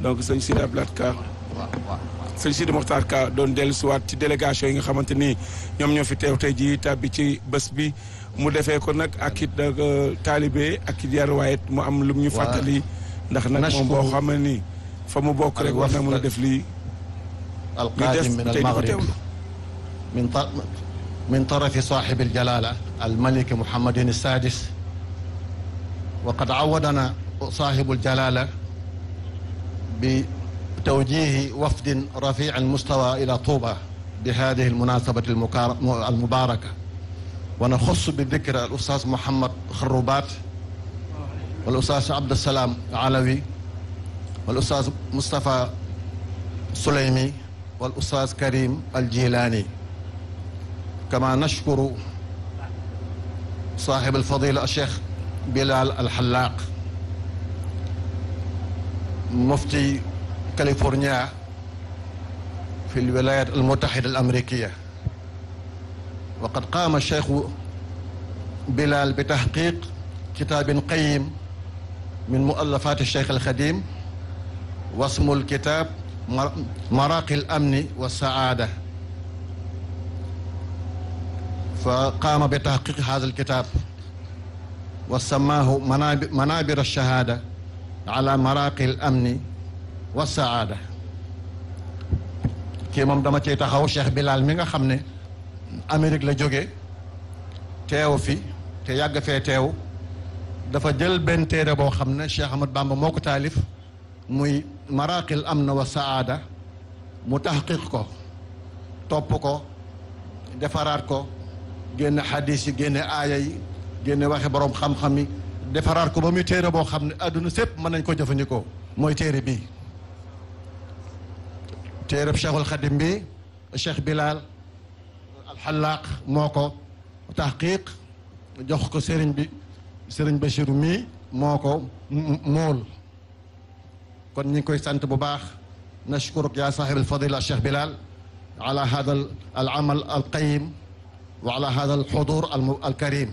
donc sëñ Sidi Abdoulaye Ka waaw waaw sëñ Sidi Mokhtar Ka doon dellusiwaat ci délégation yi nga xamante ni ñoom ñoo fi teew tey jii tàbbi ci bés bi mu defee ko nag ak it taalibe ak it yar waaye mu am lu ñu fàttali ndax nag moom boo xam ne ni fa mu bokk rek war na mën a def lii القادم من المغرب من من طرف صاحب الجلالة الملك محمد السادس وقد عودنا صاحب الجلالة بتوجيه وفد رفيع المستوى إلى طوبى بهذه المناسبة المباركة ونخص بالذكر الأستاذ محمد خروبات والأستاذ عبد السلام علوي والأستاذ مصطفى سليمي والأستاذ كريم الجيلاني كما نشكر صاحب الفضيلة الشيخ بلال الحلاق مفتي كاليفورنيا في الولايات المتحدة الأمريكية وقد قام الشيخ بلال بتحقيق كتاب قيم من مؤلفات الشيخ الخديم واسم الكتاب مراقي الأمن والسعادة فقام بتحقيق هذا الكتاب وسماه منابر الشهادة على مراقي الأمن والسعادة kii moom dama ciy taxaw Cheikh Bilal mi nga xam ne Amérique la jóge teew fi te yàgg fee teew dafa jël benn téere boo xam ne Cheikh Ahmad Bamba moo ko taalif muy maraqil am na wa saada mu taxqiq ko topp ko defaraat ko génne xadis yi génne aaya yi génne waxe borom xam-xam yi defaraat ko ba muy téere boo xam ne àdduna sépp mën nañ ko jëfandikoo mooy téere bii téereb Cheikhul Xadim bi Cheikh Bilal alxalaaq moo ko taxqiq jox ko sëriñ bi sëriñ Bachir mii moo ko mool kon ñu ngi koy sant bu baax nashkuruk yaa saaxib alfadila Cheikh Bilal ala hada al amal al qayim wa ala hada al xudur al karim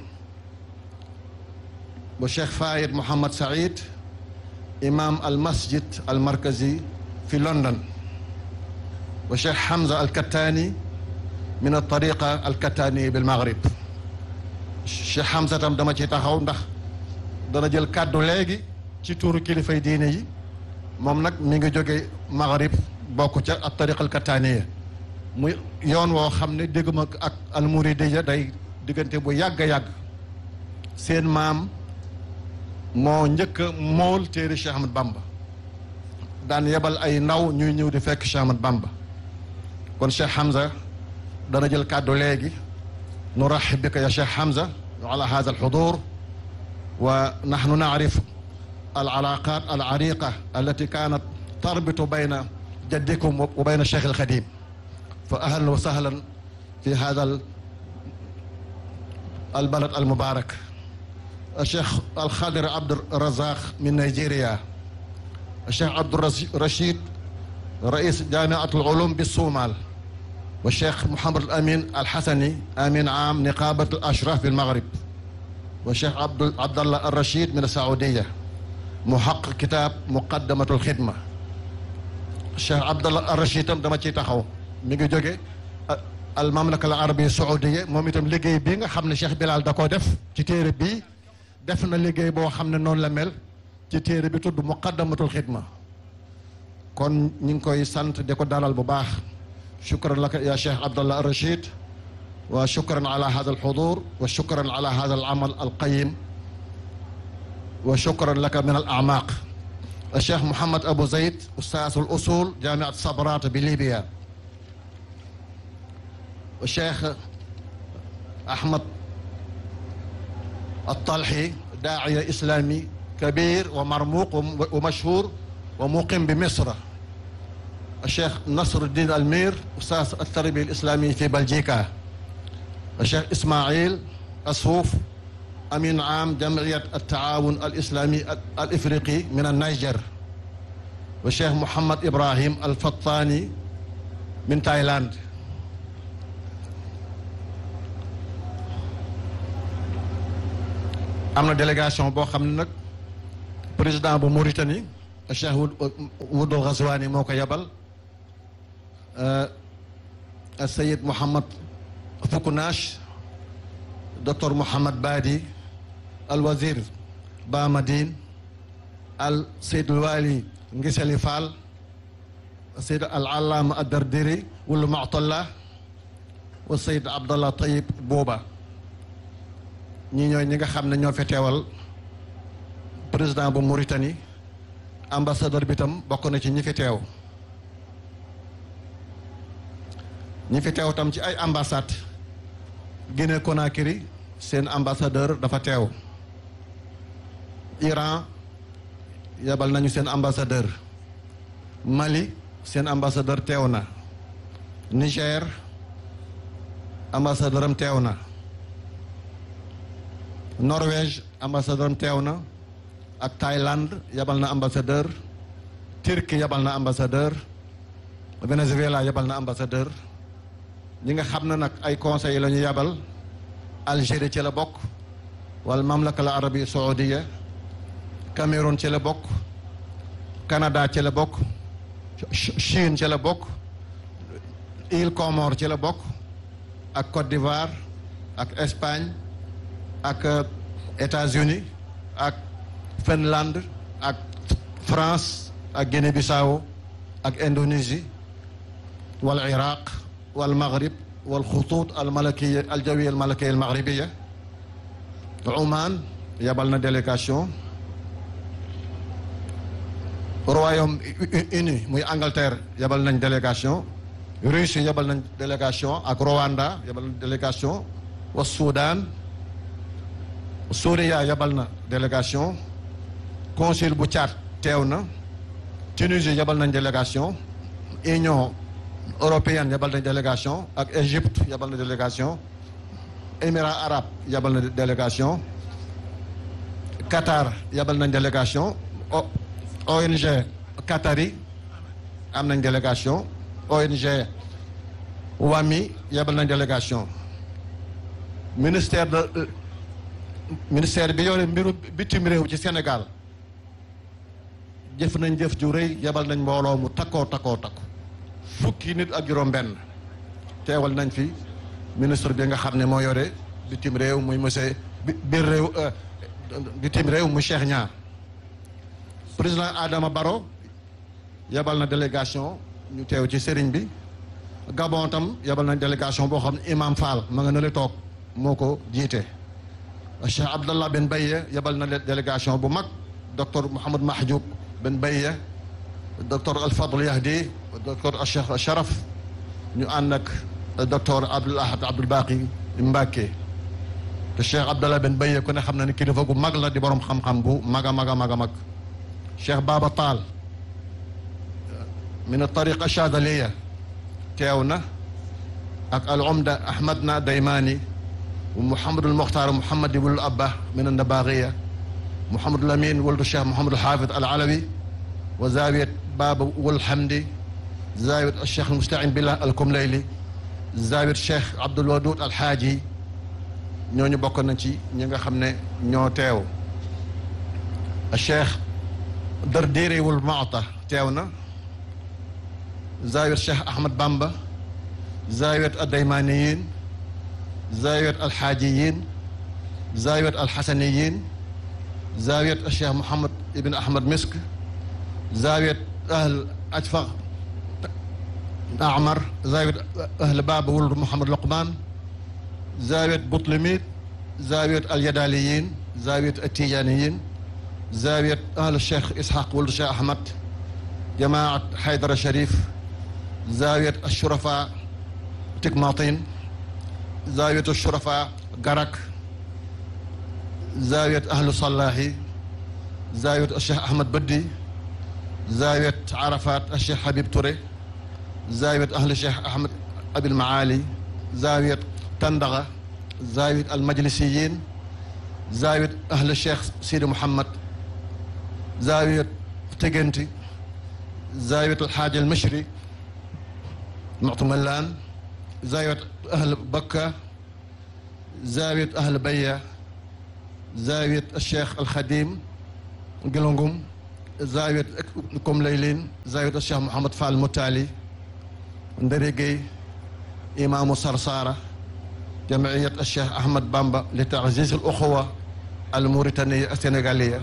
bu Cheikh Fayed Mohamed Saïd imam al masjid al markazi fi London wa Cheikh Hamza al Kattani min al tariqa al Kattani bil Maghrib Cheikh Hamza tam dama ci taxaw ndax dana jël kàddu léegi ci tuuru kilifay diine yi moom nag mi ngi jóge Maghrib bokk ca ak tariqa al Kattaniya muy yoon woo xam ne dégguma ak al Muridiya day diggante bu yàgg a yàgg seen maam moo njëkk a mool téere Cheikh Ahmad Bamba daan yebal ay ndaw ñuy ñëw di fekk Cheikh Ahmad Bamba kon Cheikh Hamza dana jël kàddu léegi nuraxib bika ya Cheikh Hamza ala hada alxudur wa naxnu naarif alcalaqat alcariqa allati kanat tarbitu bayna jaddikum wa bayna Cheikh alxadim fa ahlan wa sahlan fi hada albalad almubarak الشيخ الخضر عبد الرزاق من نيجيريا الشيخ عبد الرشيد رئيس جامعة العلوم بالصومال والشيخ محمد الأمين الحسني أمين عام نقابة الأشراف بالمغرب والشيخ عبد عبد الله الرشيد من السعودية محقق كتاب مقدمة الخدمة الشيخ عبد الله الرشيد tam dama ciy taxaw mi ngi jóge المملكة العربية السعودية moom itam liggéey bi nga xam ne Cheikh Bilal da koo def ci téere bii def na liggéey boo xam ne noonu la mel ci téere bi tudd muqaddamatul xidma kon ñu ngi koy sant di ko dalal bu baax shukran laka ya cheikh abdallah rachid wa shukran ala hada alxudur wa shukran ala hada alamal alqayim wa shukran laka min alamaq الشيخ محمد أبو زيد أستاذ الأصول جامعة صبرات بليبيا والشيخ أحمد الطلحي داعية إسلامي كبير ومرموق ومشهور ومقيم بمصر الشيخ نصر الدين المير أستاذ التربية الإسلامية في بلجيكا الشيخ إسماعيل أسوف أمين عام جمعية التعاون الإسلامي الإفريقي من النيجر والشيخ محمد إبراهيم الفطاني من تايلاند am na délégation boo xam ne nag président bu Mauritanie Cheikh Wudul Ghazwani moo ko yebal Sayid Mouhamad Fukunash docteur Mouhamad Badi al wazir Ba Madine al Seyd Wali Ngisali Fall Seyd al Allama Ad-Dardiri wulu Mu'talla wa Seyd Abdallah Tayyib Booba ñi ñooy ñi nga xam ne ñoo fi teewal président bu Mauritanie ambassadeur bi tam bokk na ci ñi fi teew ñi fi teew tam ci ay ambassade Guinée Conakry seen ambassadeur dafa teew Iran yebal nañu seen ambassadeur Mali seen ambassadeur teew na Niger ambassadeur am teew na Norvège ambassadeur am teew na ak Thaïlande yebal na ambassadeur Turquie yebal na ambassadeur Venezuela yebal na ambassadeur ñi nga xam ne nag ay conseils la ñu yebal Algérie ci la bokk wala mamlaka la arabi saoudia Cameroun ci la bokk Canada ci la bokk Chine ci la bokk île Comores ci la bokk ak Côte d'Ivoire ak Espagne ak États-Unis ak Finlande ak France ak Guinée-Bissau ak Indonésie wal Iraq wal Maghrib wal xutuut al malakiya al jawiya al malakiya al maghribiya Oman yabal na délégation Royaume-Uni muy Angleterre yabal nañ délégation Russie yabal nañ délégation ak Rwanda yabal nañ délégation wa Soudan Souria yabal na délégation consul bu Tchad teew na Tunisie yabal nañ délégation Union européenne yabal nañ délégation ak Égypte yabal na délégation Émirats arabes yabal na délégation Qatar yabal nañ délégation ONG Qatari am nañ délégation ONG WAMI yabal nañ délégation ministère de ministère bi yore mbiru bitim réew ci Sénégal jëf nañ jëf ju rëy yabal nañ mbooloo mu takkoo takkoo takku fukki nit ak juróom benn teewal nañ fi ministre bi nga xam ne moo yore bitim réew muy monsieur biir réew bitim réew mu Cheikh Niang président Adama Barrow yabal na délégation ñu teew ci sëriñ bi Gabon tam yabal nañ délégation boo xam ne Imam Fall ma nga na le toog moo ko jiite Cheikh Abdallah Ben Baye yabal na délégation bu mag docteur Mouhamad Mahjoub Ben Baye docteur Alfadl Yahdi docteur Cheikh Sharaf ñu ànd ak docteur Abdoul Ahad Abdoul Baqi Mbacke te Cheikh Abdallah Ben Baye ku ne xam na ne kilifa gu mag la di borom xam-xam bu mag a mag a mag a mag Cheikh Baba Taal min tariqa Chadaliya teew na ak al umda Ahmadna Daymani Mouhamadul Mokhtar Mouhamadi wul Abba min Nabagiya Mouhamadul Amin wuldu Cheikh Mouhamadul Hafid al Alawi wa zawiyat Baba wul Hamdi zawiyat Cheikh Mousta'in Billah al Kumlayli zawiyat Cheikh Abdoul Wadoud al Haaji ñooñu bokk na ci ñi nga xam ne ñoo teew Cheikh Dardiri wul Maata teew na zawiyat Cheikh Ahmad Bamba zawiyat Addaymaniyin zawiyat alxaajiyin zawiyat alxasaniyin zawiyat Cheikh Mouhamad Ibn Ahmad Misk zawiyat ahl Ajfa Amar zawiyat ahl Baba wul Mouhamad Luqman zawiyat Butlimit zawiyat alyadaliyin zawiyat atijaniyin zawiyat ahl Cheikh Ishaq wul Cheikh Ahmad jamaat Haydara Sharif zawiyat ashurafa Tikmatin zawiyat ashurafa Garak zawiyat ahlu Salahi zawiyat Cheikh Ahmad Baddi zawiyat Arafat Cheikh Habib Touré zawiyat ahlu Cheikh Ahmad Abil Maali zawiyat Tandaga zawiyat almajlisiyin zawiyat ahlu Cheikh Sidi Mouhamad zawiyat Tegenti zawiyat alxaaji almashri Mu'tamallaan zawiyat ahl Bakka zawiyat ahl Baya zawiyat Cheikh Alxadim Gilongum zawiyat comme laylin zawiyat cheikh mouhamad fall moutali ndari gueye imamu sarsara jamiyat cheikh ahmad bamba li taziz al uxuwa al mauritania السنغالية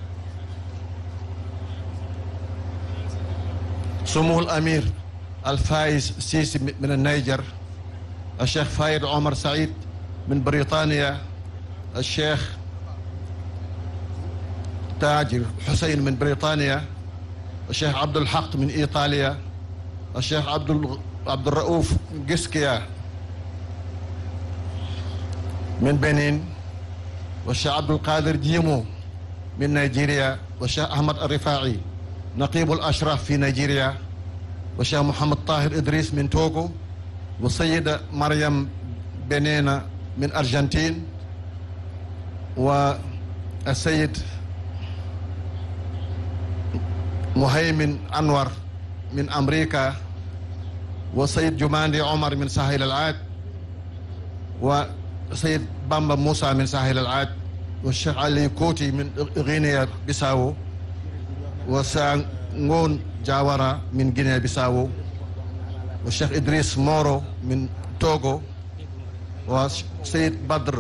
سمو الأمير الفايز سيسي من النيجر الشيخ فايد عمر سعيد من بريطانيا الشيخ تاجر حسين من بريطانيا الشيخ عبد الحق من إيطاليا الشيخ عبد عبد الرؤوف جسكيا من بنين والشيخ عبد القادر جيمو من نيجيريا والشيخ أحمد الرفاعي نقيب الأشراف في نيجيريا والشيخ محمد طاهر إدريس من توغو والسيدة مريم بنينا من أرجنتين والسيد مهيمن أنور من أمريكا والسيد جماندي عمر من ساحل العاج وسيد بامبا موسى من ساحل العاج والشيخ علي كوتي من غينيا بيساو وسانغون جاورا من غينيا بيساو والشيخ إدريس مورو من توغو وسيد بدر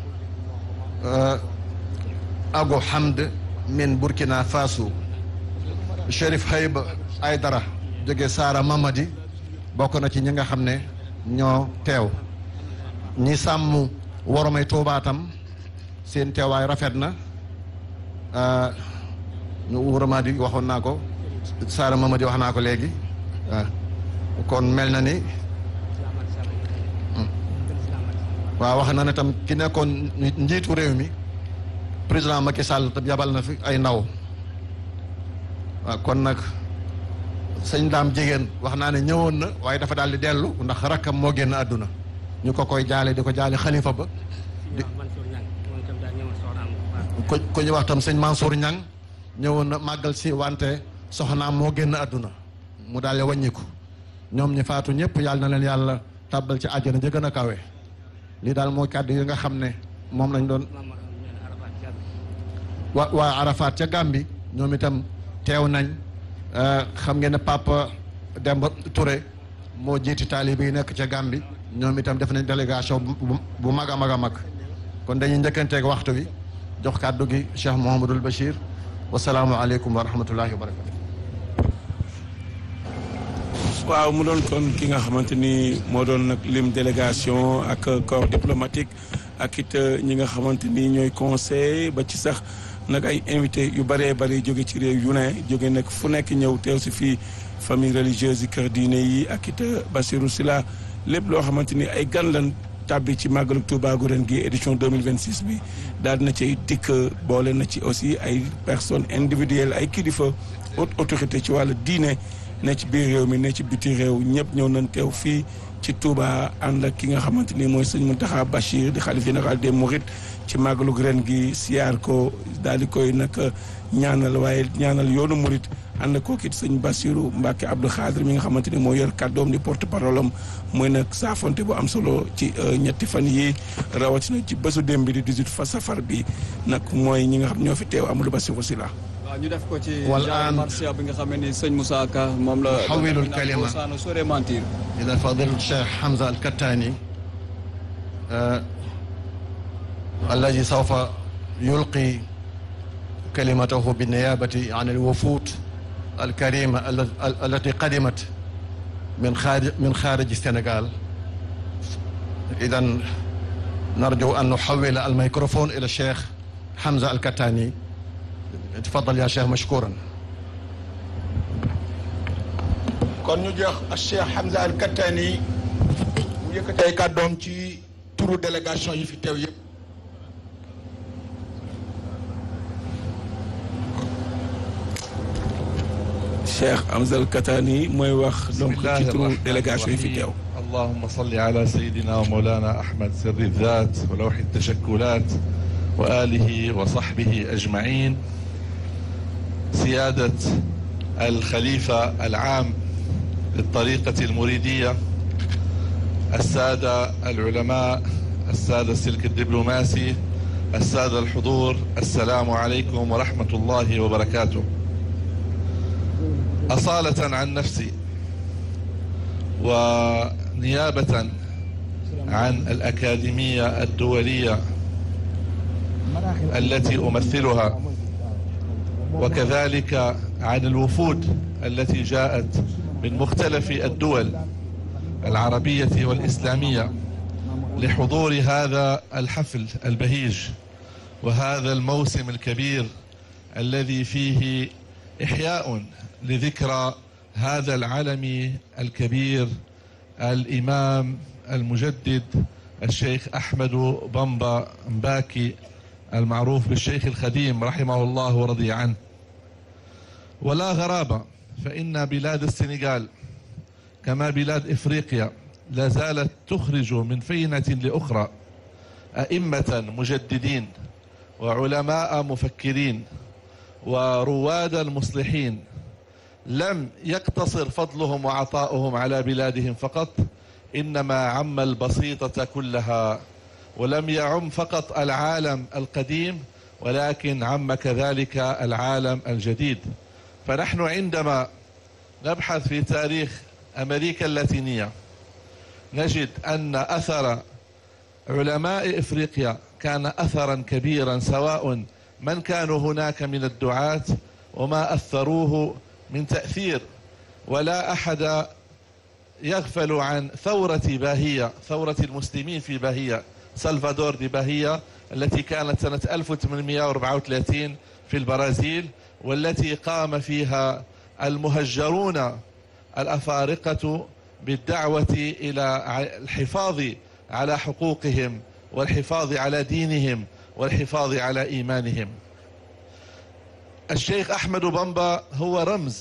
أبو حمد من بوركينا فاسو Chérif Hayba Aydara jóge Saara Mamadi bokk na ci ñi nga xam ne ñoo teew ñi sàmm woromay Tuubaa tam seen teewaay rafet na ñu Mamadi waxoon naa ko Saara Mamadi wax naa ko léegi waaw kon mel na ni waaw wax na ne tam ki nekkoon njiitu réew mi président Macky Sall tam yabal na fi ay ndaw waaw kon nag sëñ daam jigéen wax naa ne ñëwoon na waaye dafa daal di dellu ndax rakkam moo génn àdduna ñu ko koy jaale di ko jaale xalifa ba di ko ko ñu wax tam sëñ Mansour Ñang ñëwoon na màggal si wante soxnaam moo génn àdduna mu daal di wàññiku ñoom ñi faatu ñëpp yàlla na leen yàlla tàbbal ci àjjana ja gën a kawe lii daal mooy kàddu yi nga xam ne moom lañ doon wa waa Arafat ca Gàmbi ñoom itam teew nañ xam ngeen ne Papa Demba Touré moo jiiti taalibe yi nekk ca Gàmbi ñoom itam def nañ délégation bu mag a mag a mag kon dañuy njëkkanteeg waxtu wi jox kàddu gi Cheikh Mouhamadul Bachir wasalaamualeykum wa rahmatullahi wa barakatu waaw mu doon kon ki nga xamante ni moo doon nag lim délégation ak corps diplomatique ak it ñi nga xamante ni ñooy conseil ba ci sax nag ay invité yu bëree bëri jóge ci réew yu ne jóge nag fu nekk ñëw teew si fii famille religieuse yi kër diine yi ak it Bassirou Sylla lépp loo xamante ni ay gan lan tàbbi ci màggalu Touba gu ren gi édition 2026 bi daal dina ci dikk boole na ci aussi ay personnes individuelles ay kilifa haute autorité ci wàllu diine ne ci biir réew mi ne ci biti réew ñëpp ñëw nañ teew fii ci Touba ànd ak ki nga xamante ni mooy sëñ Mountakha Bachir di xalif général des Mourides ci màggalu ren gi siyaar ko daal di koy nag ñaanal waaye ñaanal yoonu Mouride ànd koo kit sëñ Bassirou Mbacke Abdou Khadre mi nga xamante ni moo yor kàddoom di porte parole am mooy nag saafonte bu am solo ci ñetti fan yi rawatina ci bésu démb bi di 18 fa safar bi nag mooy ñi nga xam ñoo fi teew Amadou Bassirou Sylla waaw ñu def ko ci wal genre aan marsia bi nga xam ne ni sëñ Moussa Ka moom la xawilul kalima saano sore mentir إلى فضيلة الشيخ حمزة الكتاني آه الذي سوف يلقي كلمته بالنيابة عن الوفود الكريمة ال- ال- التي قدمت من خارج من خارج السنغال إذا نرجو أن نحول الميكروفون إلى الشيخ حمزة الكتاني تفضل يا شيخ مشكورا kon ñu jox Cheikh Hamza Al Kattani mu yëkkatee kàddoom ci turu délégation yi fi teew yëpp. Cheikh Amzal Katani mooy wax donc بسم الله ci turu الرحمن délégation yi fi الرحيم. teew اللهم صل على سيدنا ومولانا أحمد سر الذات ولوح التشكلات وآله وصحبه أجمعين سيادة الخليفة العام للطريقة المريدية السادة العلماء السادة السلك الدبلوماسي السادة الحضور السلام عليكم ورحمة الله وبركاته أصالة عن نفسي ونيابة عن الأكاديمية الدولية التي أمثلها وكذلك عن الوفود التي جاءت من مختلف الدول العربية والإسلامية لحضور هذا الحفل البهيج وهذا الموسم الكبير الذي فيه إحياء لذكرى هذا العلم الكبير الإمام المجدد الشيخ أحمد بمبا مباكي المعروف بالشيخ الخديم رحمه الله ورضي عنه ولا غرابة فإن بلاد السنغال كما بلاد إفريقيا لا زالت تخرج من فينة لأخرى أئمة مجددين وعلماء مفكرين ورواد مصلحين لم يقتصر فضلهم وعطاؤهم على بلادهم فقط إنما عم البسيطة كلها ولم يعم فقط العالم القديم ولكن عم كذلك العالم الجديد فنحن عندما نبحث في تاريخ أمريكا اللاتينية نجد أن أثر علماء إفريقيا كان أثرا كبيرا سواء من كانوا هناك من الدعاة وما أثروه من تأثير ولا أحد يغفل عن ثورة باهية ثورة المسلمين في باهية سلفادور دي باهية التي كانت سنة 1834 في البرازيل والتي قام فيها المهجرون الأفارقة بالدعوة إلى الحفاظ على حقوقهم والحفاظ على دينهم والحفاظ على إيمانهم الشيخ أحمد بمبا هو رمز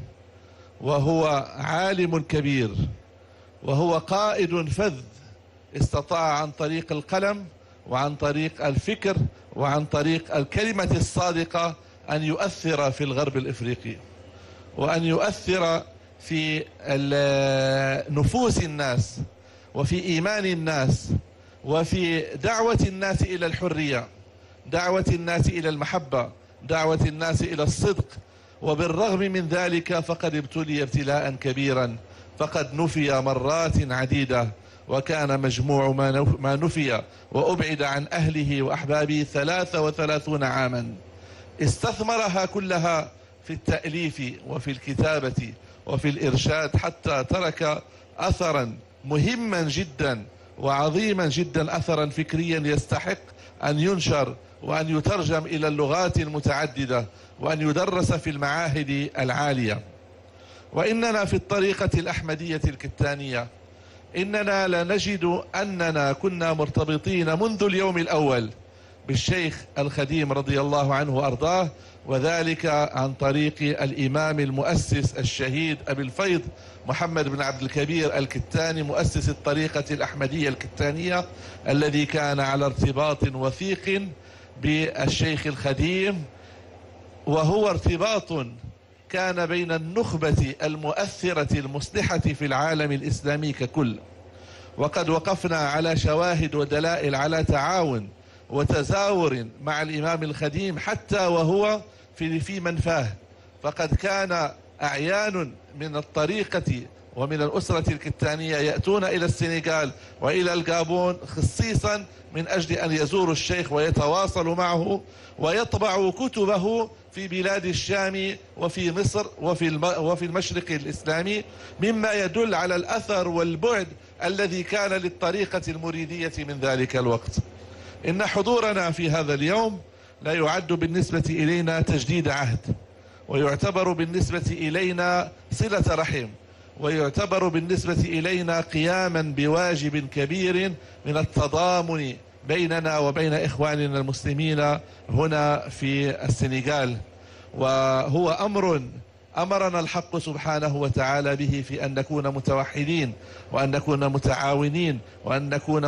وهو عالم كبير وهو قائد فذ استطاع عن طريق القلم وعن طريق الفكر وعن طريق الكلمة الصادقة أن يؤثر في الغرب الإفريقي وأن يؤثر في نفوس الناس وفي إيمان الناس وفي دعوة الناس إلى الحرية دعوة الناس إلى المحبة دعوة الناس إلى الصدق وبالرغم من ذلك فقد ابتلي ابتلاء كبيرا فقد نفي مرات عديدة وكان مجموع ما نفي وأبعد عن أهله وأحبابه ثلاثة وثلاثون عاما استثمرها كلها في التأليف وفي الكتابة وفي الإرشاد حتى ترك أثرا مهما جدا وعظيما جدا أثرا فكريا يستحق أن ينشر وأن يترجم إلى اللغات المتعددة وأن يدرس في المعاهد العالية وإننا في الطريقة الأحمدية الكتانية إننا لنجد أننا كنا مرتبطين منذ اليوم الأول بالشيخ الخديم رضي الله عنه وأرضاه وذلك عن طريق الإمام المؤسس الشهيد أبي الفيض محمد بن عبد الكبير الكتاني مؤسس الطريقة الأحمدية الكتانية الذي كان على ارتباط وثيق بالشيخ الخديم وهو ارتباط كان بين النخبة المؤثرة المصلحة في العالم الإسلامي ككل وقد وقفنا على شواهد ودلائل على تعاون وتزاور مع الإمام الخديم حتى وهو في في منفاه فقد كان أعيان من الطريقة ومن الأسرة الكتانية يأتون إلى السنغال وإلى الجابون خصيصا من أجل أن يزوروا الشيخ ويتواصلوا معه ويطبعوا كتبه في بلاد الشام وفي مصر وفي الم... وفي المشرق الإسلامي مما يدل على الأثر والبعد الذي كان للطريقة المريدية من ذلك الوقت إن حضورنا في هذا اليوم لا يعد بالنسبة إلينا تجديد عهد ويعتبر بالنسبة إلينا صلة رحم ويعتبر بالنسبة إلينا قياما بواجب كبير من التضامن بيننا وبين إخواننا المسلمين هنا في السنغال وهو أمر أمرنا الحق سبحانه وتعالى به في أن نكون متوحدين وأن نكون متعاونين وأن نكون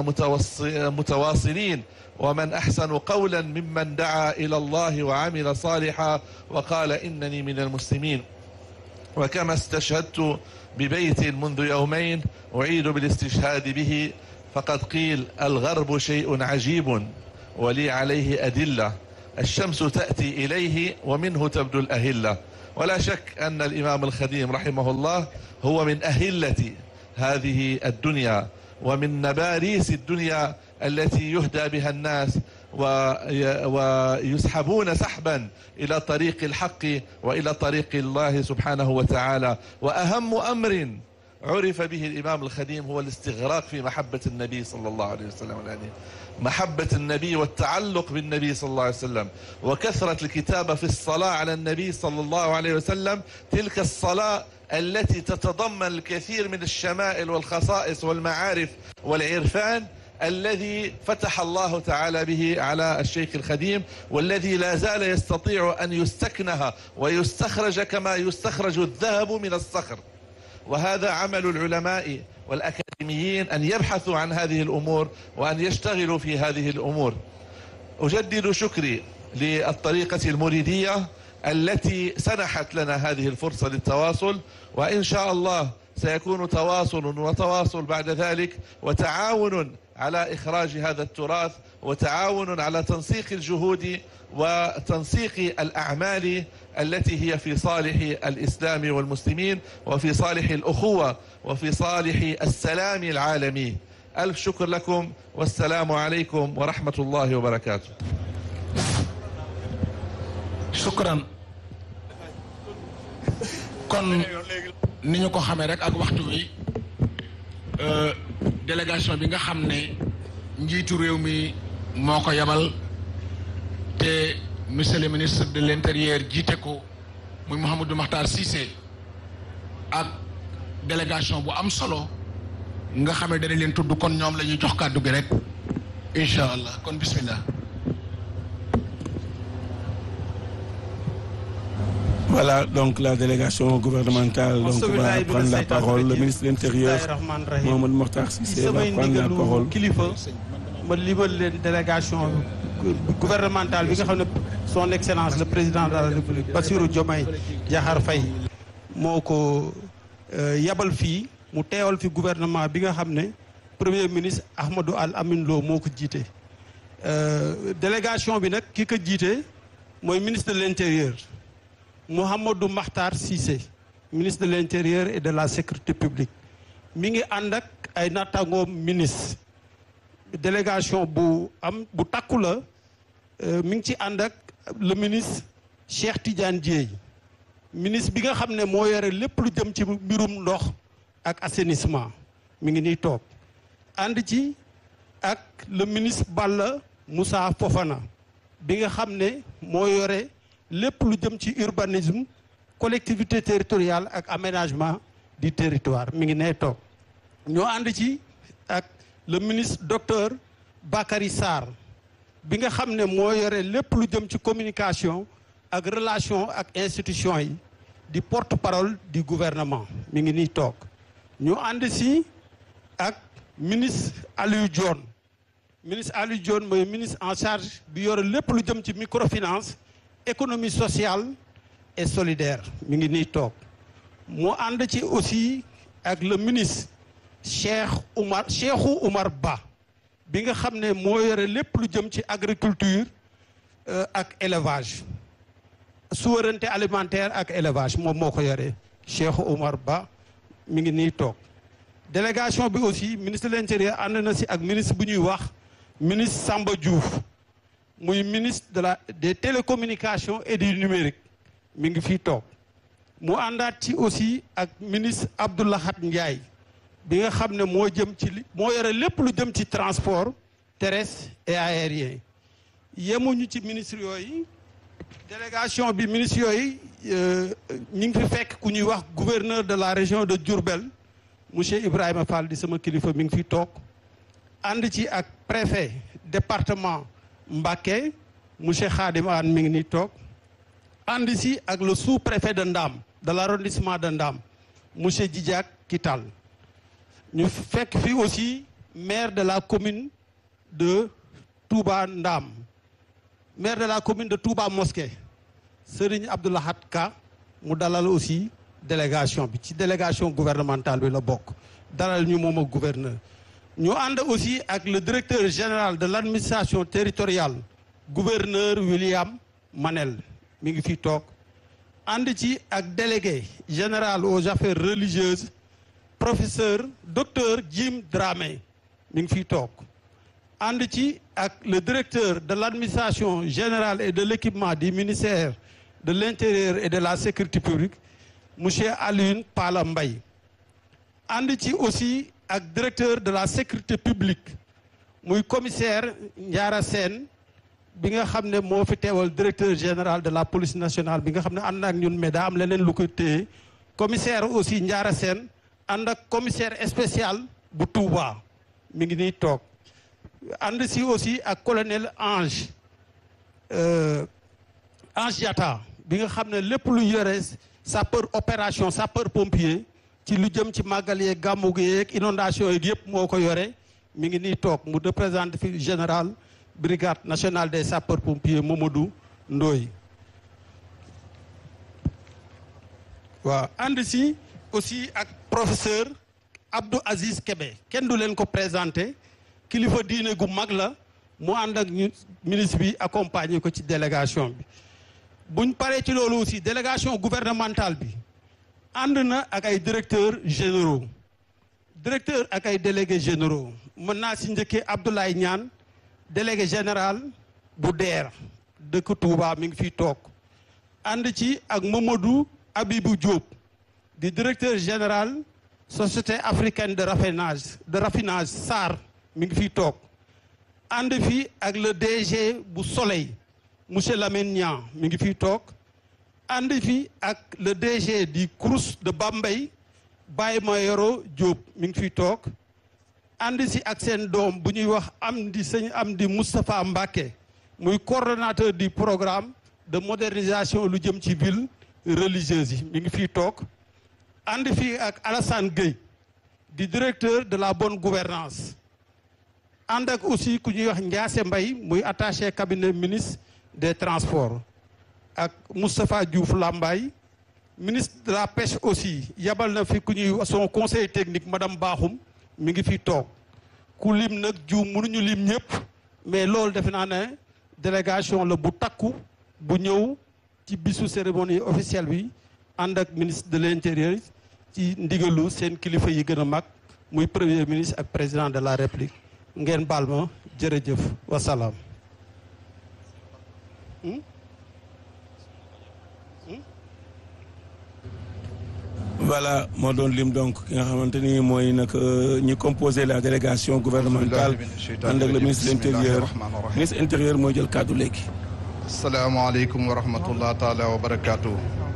متواصلين ومن أحسن قولا ممن دعا إلى الله وعمل صالحا وقال إنني من المسلمين وكما استشهدت ببيت منذ يومين أعيد بالاستشهاد به فقد قيل الغرب شيء عجيب ولي عليه أدلة الشمس تأتي إليه ومنه تبدو الأهلة ولا شك أن الإمام الخديم رحمه الله هو من أهلة هذه الدنيا ومن نباريس الدنيا التي يهدى بها الناس وي- ويسحبون سحبا إلى طريق الحق وإلى طريق الله سبحانه وتعالى وأهم أمر عرف به الإمام الخديم هو الاستغراق في محبة النبي صلى الله عليه وسلم يعني محبة النبي والتعلق بالنبي صلى الله عليه وسلم وكثرة الكتابة في الصلاة على النبي صلى الله عليه وسلم تلك الصلاة التي تتضمن الكثير من الشمائل والخصائص والمعارف والعرفان الذي فتح الله تعالى به على الشيخ الخديم والذي لا زال يستطيع أن يستكنها ويستخرج كما يستخرج الذهب من الصخر وهذا عمل العلماء والأكاديميين أن يبحثوا عن هذه الأمور وأن يشتغلوا في هذه الأمور أجدد شكري للطريقة المريدية التي سنحت لنا هذه الفرصة للتواصل وإن شاء الله سيكون تواصل وتواصل بعد ذلك وتعاون على إخراج هذا التراث وتعاون على تنسيق الجهود وتنسيق الأعمال التي هي في صالح الإسلام والمسلمين وفي صالح الأخوة وفي صالح السلام العالمي ألف شكر لكم والسلام عليكم ورحمة الله وبركاته shukran kon ni ñu ko xamee rek ak waxtu wi euh, délégation bi nga xam ne njiitu réew mi moo ko yabal te monsieur le ministre de l'intérieur jiite ko muy Mouhamadou Makhtar Cissé ak délégation bu am solo nga xam ne dana leen tudd kon ñoom la ñuy jox kàddu gi rek incha allah kon bismillah Voilà, donc la délégation gouvernementale donc, va prendre la parole. Le ministre de l'Intérieur, Mohamed Mokhtar Cissé, va samay prendre la ndigalu parole. kilifa ma libal leen délégation gouvernementale bi nga xam ne son excellence le président de la république Bassirou Diomaye Diakhar Faye moo ko euh, yabal fii mu teewal fi gouvernement bi nga xam ne premier ministre Ahmadou Al Amin Lo moo ko jiite Euh, délégation bi nag ki ko jiite mooy ministre de l'intérieur Mouhamadou Makhtar Cissé ministre de l'intérieur et de la sécurité publique mi ngi ànd ak ay nattangoom ministre délégation bu am bu takku la euh, mi ngi ci ànd ak le ministre Cheikh Tidiane Dièye ministre bi nga xam ne moo yore lépp lu jëm ci mbirum ndox ak assainissement mi ngi nii toog ànd ci ak le ministre Balla Moussa Fofana bi nga xam ne moo yore lépp lu jëm ci urbanisme collectivité territoriale ak aménagement du territoire mi ngi nee toog ñoo ànd ci ak le ministre docteur Bakary Sarr bi nga xam ne moo yore lépp lu jëm ci communication ak relation ak institution yi di porte-parole du gouvernement mi ngi nii toog ñu ànd si ak ministre Aliou Dione ministre Aliou Dione mooy ministre en charge bi yore lépp lu jëm ci microfinance économie sociale et solidaire mi ngi nii toog mu ànd ci aussi ak le ministre Cheikh Oumar Cheikhou Oumar Ba bi nga xam ne moo yore lépp lu jëm ci agriculture euh, ak élevage souveraineté alimentaire ak élevage moom moo ko yore Cheikhou Oumar Ba mi ngi nii toog délégation bi aussi ministre de l'intérieur ànd na si ak ministre bu ñuy wax ministre Samba Diouf muy ministre de la des télécommunications et du numérique mi ngi fii toog mu àndaat ci aussi ak ministre Abdoulahat Ndiaye bi nga xam ne moo jëm ci li moo yore lépp lu jëm ci transport terrestre et aérien yemuñu ci ministre yooyu délégation bi ministre yooyu ñu ngi fi fekk ku ñuy wax gouverneur de la région de Diourbel monsieur Ibrahima Fall di sama kilifa mi ngi fi toog ànd ci ak préfet département Mbacké monsieur Khadim Anne mi ngi nii toog ànd si ak le sous-préfet de Ndam de l'arrondissement de Ndam monsieur Djidiack Kital ñu fekk fi aussi maire de la commune de Touba Ndam maire de la commune de Touba Mosquée Serigne Abdoulahat Ka mu dalal aussi délégation bi ci délégation gouvernementale bi la bokk dalal ñu moom ak gouverneur ñu ànd aussi ak le directeur général de l'administration territoriale gouverneur William Manel mi ngi fi toog ànd ci ak délégué général aux affaires religieuses professeur docteur Jim Dramé mi ngi fiy toog ànd ci ak le directeur de l'administration générale et de l'équipement du ministère de l'intérieur et de la sécurité publique monsieur Alioune Pala Mbaye ànd ci aussi ak directeur de la sécurité publique muy commissaire Ndiara Sène bi nga xam ne moo fi teewal directeur général de la police nationale bi nga xam ne ànd ak ñun mais daa am leneen lu koy téye commissaire aussi Ndiara Sène ànd ak commissaire spécial bu Touba mi ngi nii toog ànd si aussi ak colonel Ange Ange Diatta bi nga xam ne lépp lu yore sapeur opération sapeur pompier ci lu jëm ci màggal yeeg gàmmu gi yeeg inondation yeeg yëpp moo ko yore mi ngi nii toog mu représente fi général brigade nationale des sapeurs pompiers Mamadou Ndoye waaw ànd si aussi ak professeur Abdou Aziz Kébé kenn du leen ko présenté kilifa diine gu mag la mu ànd ak ñu ministre bi accompagner ko ci délégation bi buñ paree ci loolu aussi délégation gouvernementale bi ànd na ak ay directeurs généraux directeur ak ay délégués généraux mën naa si njëkkee Abdoulaye Niane délégué général bu DER dëkk Touba mi ngi fiy toog ànd ci ak Mamadou Abibou Diop di directeur général société africaine de raffinage de raffinage SAR mi ngi fiy toog ànd fi ak le DG bu Soleil monsieur Lamine Niang mi ngi fiy toog ànd fi ak le DG du Crous de Bambey Baye Mayoro Diop mi ngi fiy toog ànd si ak seen doom bu ñuy wax Amdi sëñ Amdi Moustapha Mbacké muy coordonnateur du programme de modernisation lu jëm ci ville religieuse yi mi ngi fiy toog ànd fii ak Alassane Gueye di directeur de la bonne gouvernance ànd ak aussi ku ñuy wax Ndiasse Mbaye muy attaché cabinet ministre des transports ak Moustapha Diouf Lambaye ministre de la pêche aussi yabal na fi ku ñuy son conseil technique madame Bakhoum mi ngi fi toog ku lim nag juum mënuñu lim ñëpp mais loolu defe naa ne délégation la bu takku bu ñëw ci bisu cérémonie officielle bi ànd ak ministre de l'intérieur ci ndigalu seen kilifa yi gën a mag muy premier ministre ak président de la république ngeen baal ma jërëjëf wasalaam. voilà moo doon lim donc ki nga xamante ni mooy nag ñi composé la délégation gouvernementale ànd ak le ministre de l'intérieur ministre intérieur mooy jël kàddu léegi asalaamaaleykum wa rahmatullah taala wa barakaatu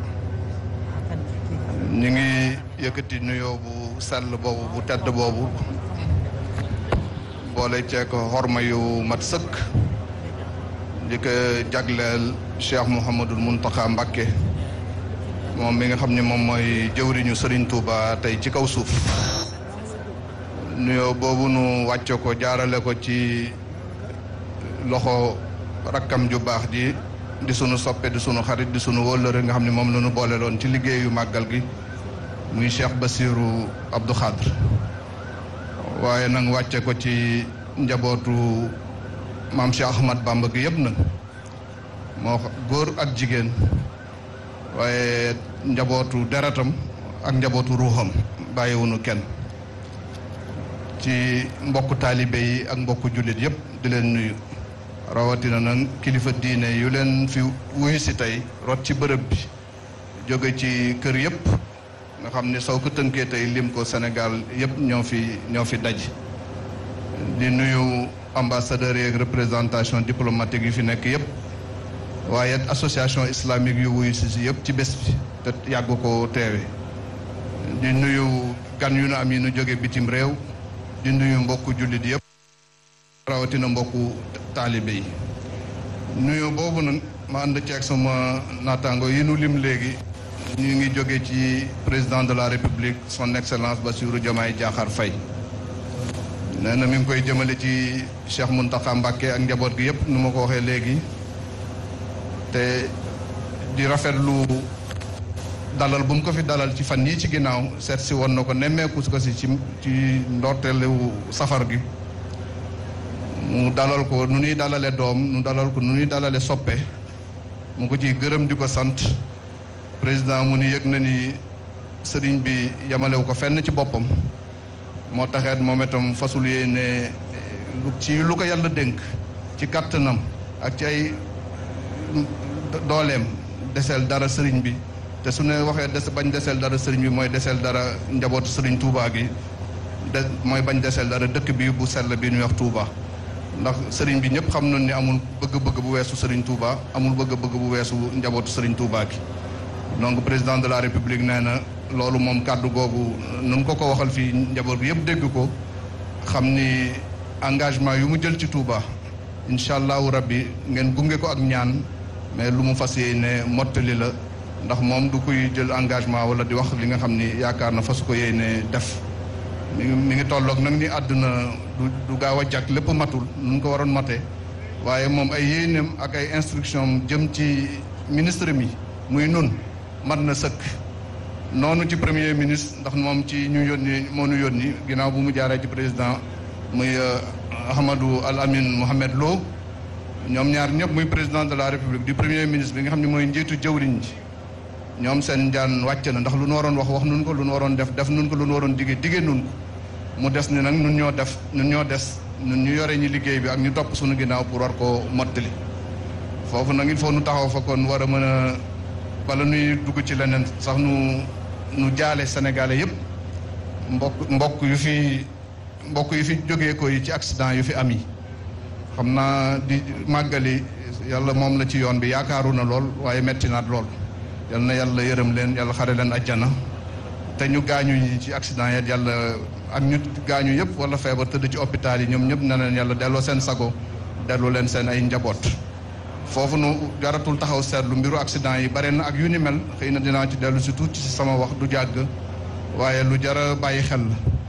ñu ngi yëkkati nuyoo bu sell boobu bu tedd boobu boole ceek xorma yu mat sëkk di ko jagleel Cheikh Mouhamadul Mountakha Mbacké moom mi nga xam ne moom mooy jëwriñu Serigne Touba tey ci kaw suuf nuyoo boobu nu wàcce ko jaarale ko ci loxo rakkam ju baax ji di sunu soppe di sunu xarit di sunu wóllëre nga xam ne moom la ñu boole loon ci liggéeyu màggal gi muy Cheikh Bassirou Abdou Khadre waaye nag wàcce ko ci njabootu maam Cheikh Ahmad Bamba gi yëpp nag moo góor ak jigéen waaye njabootu deretam ak njabootu ruuxam bàyyiwunu kenn ci mbokku taalibe yi ak mbokku jullit yëpp di leen nuyu rawatina nag kilifa diine yu leen fi wuyu si tey rot ci bërëb bi jóge ci kër yëpp nga xam ni soo ko tënkee tey lim ko Sénégal yëpp ñoo fi ñoo fi daj di nuyu ambassadeurs yeeg représentation diplomatique yu fi nekk yëpp waaye association islamique yu wuyu si si yëpp ci bés bi te yàgg ko teewe di nuyu gan yu nu am yi nu jóge bitim réew di nuyu mbokku jullit yëpp rawatina mbokku taalibe yi nuyu boobu nag ma ànd ceeg sama naataango yi nu lim léegi ñu ngi jóge ci président de la république son excellence Bassirou Diomaye Diakhar Faye nee na mi ngi koy jëmale ci Cheikh Mountakha Mbacké ak njaboot gi yëpp nu ma ko waxee léegi te di rafetlu dalal bu mu ko fi dalal ci fan yii ci ginnaaw seet si woon na ko nemmeeku ko si ci ci ndorteelu safar gi mu dalal ko nu ñuy dalale doom nu dalal ko nu ñuy dalale soppe mu ko ciy gërëm di ko sant président mu ni yëg na ni sëriñ bi yamalewu ko fenn ci boppam moo taxeet moom itam fasul yéene lu ci lu ko yàlla dénk ci kàttanam ak ci ay dooleem deseel dara sëriñ bi te su ne waxee des bañ deseel dara sëriñ bi mooy deseel dara njabootu sëriñ Touba gi de mooy bañ deseel dara dëkk bi bu sell bi ñuy wax Touba ndax sëriñ bi ñëpp xam nañ ni amul bëgg-bëgg bu weesu sëriñ Touba amul bëgg-bëgg bu weesu njabootu sëriñ Touba gi donc président de la république nee na loolu moom kàddu googu nun ko ko waxal fii njaboot bi yëpp dégg ko xam ni engagement yu mu jël ci Touba incha allahu rabbi ngeen gunge ko ak ñaan mais lu mu fas yéene mottali la ndax moom du koy jël engagement wala di wax li nga xam ni yaakaar na fas ko yéene def mi ngi mi ngi tolloog nag ni àdduna du du gaaw a jàkk lépp matul nun ko waroon mate waaye moom ay yéeneem ak ay instruction jëm ci ministre mi muy nun mat na sëkk noonu ci premier ministre ndax moom ci ñu yónni moo ñu yónni ginnaaw bu mu jaaree ci président muy Ahmadou Al Amin Mohamed Lo ñoom ñaar ñëpp muy président de la république du premier ministre bi nga xam ne mooy njiitu jëwriñ ji ñoom seen jaan wàcc na ndax lu nu waroon wax wax nun ko lu nu waroon def def nun ko lu nu waroon digee digee nun ko mu des ni nag nun ñoo def nun ñoo des nun ñu yore ñi liggéey bi ak ñu topp suñu ginnaaw pour war koo mottali foofu nag il faut nu taxaw fa kon war a mën a bala nuy dugg ci leneen sax nu nu jaale sénégalais yëpp mbokk mbokk yu fi mbokk yu fi jógee ko yi ci accident yu fi am yi xam naa di màggali yàlla moom la ci yoon bi yaakaaru na lool waaye metti naat lool yal na yàlla yërëm leen yàlla xare leen ajjana te ñu gaañu ñi ci accident yi yàlla ak ñu gaañu yëpp wala feebar tëdd ci hôpital yi ñoom ñëpp na leen yàlla delloo seen sago delloo leen seen ay njaboot foofu nu jaratul taxaw seetlu mbiru accident yi bare na ak yu ni mel xëy na dinaa ci dellu si tuuti ci sama wax du jàgg waaye lu jara bàyyi xel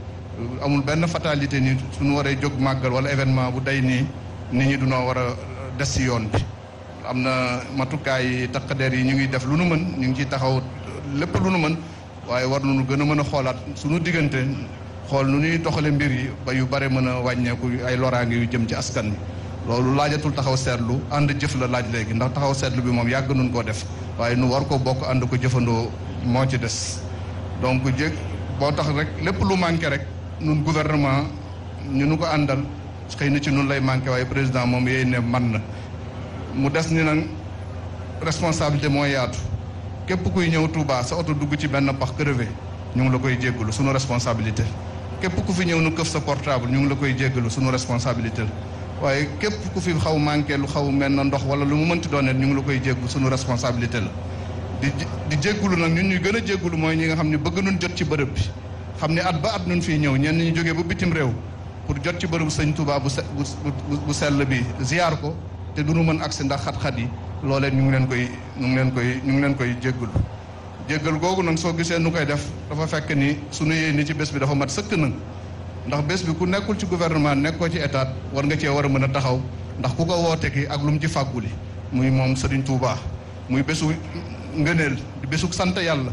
la amul benn fatalité ni suñu waree jóg màggal wala événement bu day nii nit ñi dunoo war a des si yoon bi am na matukaay takkadeer yi ñu ngi def lu nu mën ñu ngi ciy taxaw lépp lu nu mën waaye war nañu gën a mën a xoolaat suñu diggante xool nu ñuy doxale mbir yi ba yu bare mën a wàññeeku ay loraange yu jëm ci askan wi loolu laajatul taxaw seetlu ànd jëf la laaj léegi ndax taxaw seetlu bi moom yàgg nun koo def waaye nu war ko bokk ànd ko jëfandoo moo ci des donc jég boo tax rek lépp lu manqué rek nun gouvernement ñu nu ko àndal xëy na ci nun lay manqué waaye président moom yéy ne man na mu des ni nag responsabilité mooy yaatu képp kuy ñëw Touba sa oto dugg ci benn pax crevé ñu ngi la koy jéggalu sunu responsabilité képp ku fi ñëw nu këf sa portable ñu ngi la koy jéggalu sunu responsabilité la waaye képp ku fi xaw manqué lu xaw mel na ndox wala lu mu mënti doon ñu ngi la koy jéggu sunu responsabilité la di di jéggulu nag ñun ñuy gën a jéggulu mooy ñi nga xam ne bëgg nun jot ci bërëb bi xam ne at ba at nun fii ñëw ñenn ñu jógee ba bitim réew pour jot ci bërëbu sëñ Touba bu bu sell bi ziar ko te du nu mën agsi ndax xat-xat yi loolee ñu ngi leen koy ñu ngi leen koy ñu ngi leen koy jéggul jéggal googu nag soo gisee nu koy def dafa fekk ni sunu yéene ci bés bi dafa mat sëkk nag ndax bés bi ku nekkul ci gouvernement nekkoo ci état war nga cee war a mën a taxaw ndax ku ko woote ki ak lu mu ci fàgguli muy moom Serigne Touba muy bésu ngëneel di bésu sant yàlla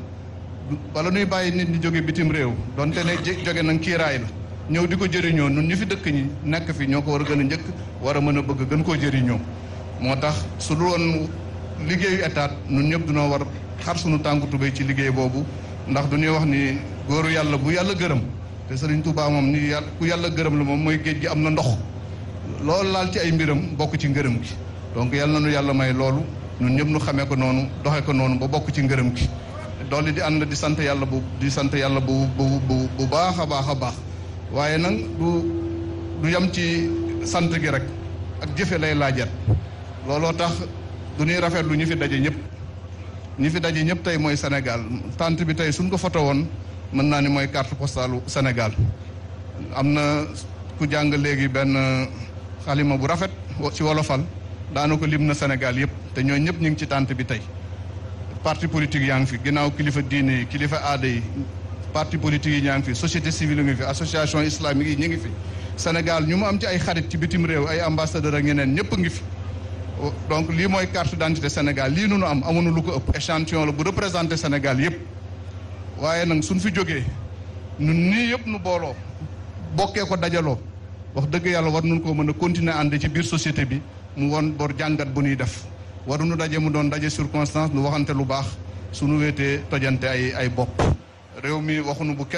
wala nuy bàyyi nit ñi jóge bitim réew donte ne jóge nag kiiraay la ñëw di ko jëriñoo nun ñu fi dëkk ñi nekk fi ñoo ko war a gën a njëkk war a mën a bëgg gën koo jëriñoo moo tax su dul woon liggéeyu état nun ñëpp dunoo war xar sunu tànku tubéy ci liggéey boobu ndax du ñuy wax ni góoru yàlla bu yàlla gërëm te Serigne Touba moom ni yàlla ku yàlla gërëm la moom mooy géej gi am na ndox loolu laal ci ay mbiram bokk ci ngërëm gi donc yàlla na nu yàlla may loolu ñun ñëpp nu xamee ko noonu doxee ko noonu ba bokk ci ngërëm gi doole di ànd di sant yàlla bu di sant yàlla bu bu bu bu baax a baax a baax waaye nag du du yem ci sant gi rek ak jëfe lay laajat looloo tax du ñuy rafetlu ñu fi daje ñëpp ñi fi daje ñëpp tey mooy Sénégal tant bi tey suñ ko foto woon mën naa ni mooy carte postale Sénégal am na ku jàng léegi benn xalima bu rafet ci wolofal daana ko lim na Sénégal yëpp te ñooñu ñëpp ñu ngi ci tant bi tey parti politique yaa ngi fi ginnaaw kilifa diine yi kilifa aada yi parti politique yi ñaa ngi fi société civile ngi fi association islamique yi ñu ngi fi Sénégal ñu mu am ci ay xarit ci bitim réew ay ambassadeur ak ñeneen ñëpp ngi fi donc lii mooy carte d'identité Sénégal lii nu nu am amuñu lu ko ëpp échantillon la bu représenté Sénégal yëpp waaye nag suñ fi jógee ñun nii yëpp nu booloo bokkee ko dajaloo wax dëgg yàlla war nañu koo mën a continuer ànd ci biir société bi mu won bor jàngat bu ñuy def waruñu daje mu doon daje circonstance nu waxante lu baax sunu wéetee tojante ay ay bopp réew mi waxunu bu kenn